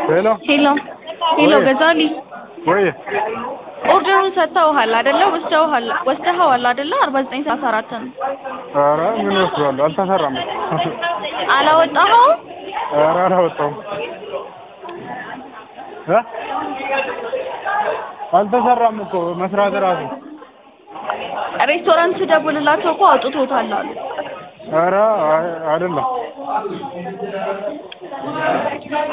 ሄሎ ሄሎ ሄሎ ወይ? ገዛሊ ወይ ኦርደሩን ሰጥተውሃል አይደለ? ወስደውሃል ወስደኸዋል አይደለ? አርባ ዘጠኝ ሰላሳ አራትን ኧረ ምን ወስዷለሁ አልተሰራም አላወጣኸውም? ኧረ አላወጣሁም እ አልተሰራም እኮ መስራት እራሱ ሬስቶራንት ስደውልላቸው እኮ አውጥቶታል አሉ። ኧረ አይ- አይደለም